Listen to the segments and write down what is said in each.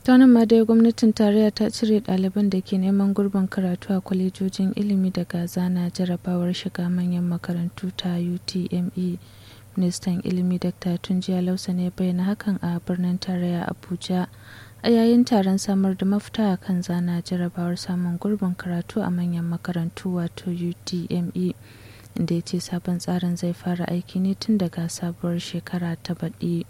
ta nan ma dai gwamnatin tarayya ta cire ɗaliban da ke neman gurbin karatu a kwalejojin ilimi daga zana jarabawar shiga manyan makarantu ta utme ministan ilimi dr tunjiya lausa ne bayyana hakan a birnin tarayya abuja a yayin taron samar da mafita a kan zana jarabawar samun gurbin karatu a manyan makarantu wato utme inda ya ce sabon tsarin zai fara aiki ne tun daga sabuwar shekara ta baɗi.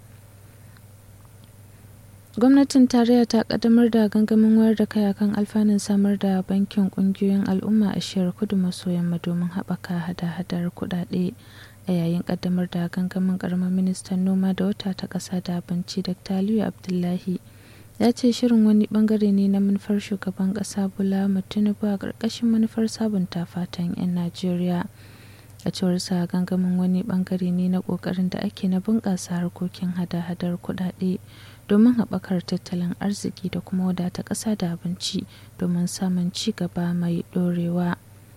gwamnatin tarayya ta kaddamar da gangamin wayar da kai akan alfanun samar da bankin kungiyoyin al'umma a shiyar kudu maso yamma domin haɓaka hada-hadar kuɗaɗe a yayin kaddamar da gangamin karamar ministan noma da wata ta ƙasa da abinci dr aliyu abdullahi ya ce shirin wani bangare ne na manufar shugaban ƙasa bola tinubu a ƙarƙashin manufar sabunta fatan 'yan najeriya a cewar sa gangamin wani bangare ne na ƙoƙarin da ake na bunƙasa harkokin hada-hadar kuɗaɗe domin haɓakar tattalin arziki da kuma wadata ƙasa da abinci domin samun ci gaba mai ɗorewa.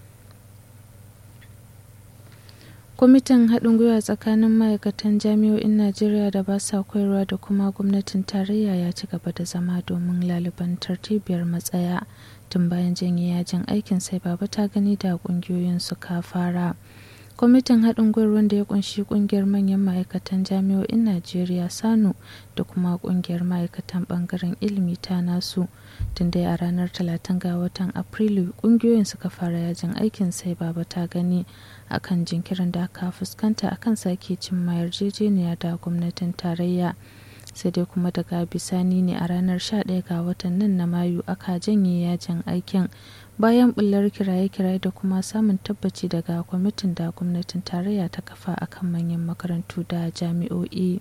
kwamitin haɗin gwiwa tsakanin ma'aikatan jami'o'in najeriya da ba sa koyarwa da kuma gwamnatin tarayya ya ci gaba da zama domin laliban tartibiyar matsaya tun bayan janye yajin aikin sai baba ta gani da ƙungiyoyin suka fara. kwamitin haɗin gwiwar wanda ya kunshi ƙungiyar manyan ma'aikatan jami'o'in najeriya sanu da kuma ƙungiyar ma'aikatan ɓangaren ilimi ta nasu tun dai a ranar 30 ga watan afrilu ƙungiyoyin suka fara yajin aikin sai baba ta gani akan jinkirin da aka fuskanta akan sake cimma yarjejeniya da gwamnatin tarayya sai dai kuma daga bisani ne a ranar 11 ga watan nan na mayu aka janye yajin aikin bayan bullar kiraye-kiraye da kuma samun tabbaci daga kwamitin da gwamnatin tarayya ta kafa akan manyan makarantu da jami'o'i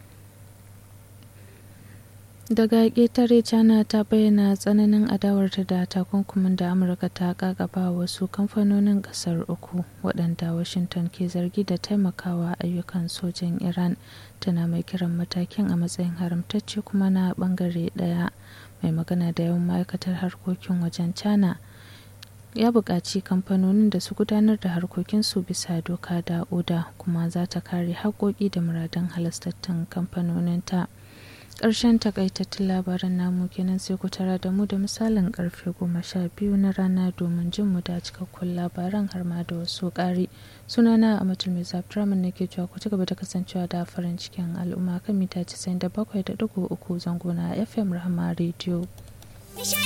daga ƙetare china ta bayyana tsananin adawarta da takunkumin da amurka ta kakaba wasu kamfanonin ƙasar uku waɗanda washington ke zargi da taimakawa ayyukan sojan iran tana mai kiran matakin a matsayin haramtacce kuma na ɓangare ɗaya mai magana da yawan ma'aikatar harkokin wajen china ya buƙaci kamfanonin da su gudanar da harkokinsu bisa doka da oda kuma za ta kare haƙoƙi da muradun halastattun kamfanoninta ƙarshen takaitattun labaran namu kenan sai ku tara da mu da misalin karfe goma sha biyu na rana domin jin mu da cikakkun labaran har ma da wasu ƙari sunana a matul mai zafiramin nake cewa ku ci gaba da kasancewa da farin cikin al'umma kan mita 97.3 zango na fm rahama rediyo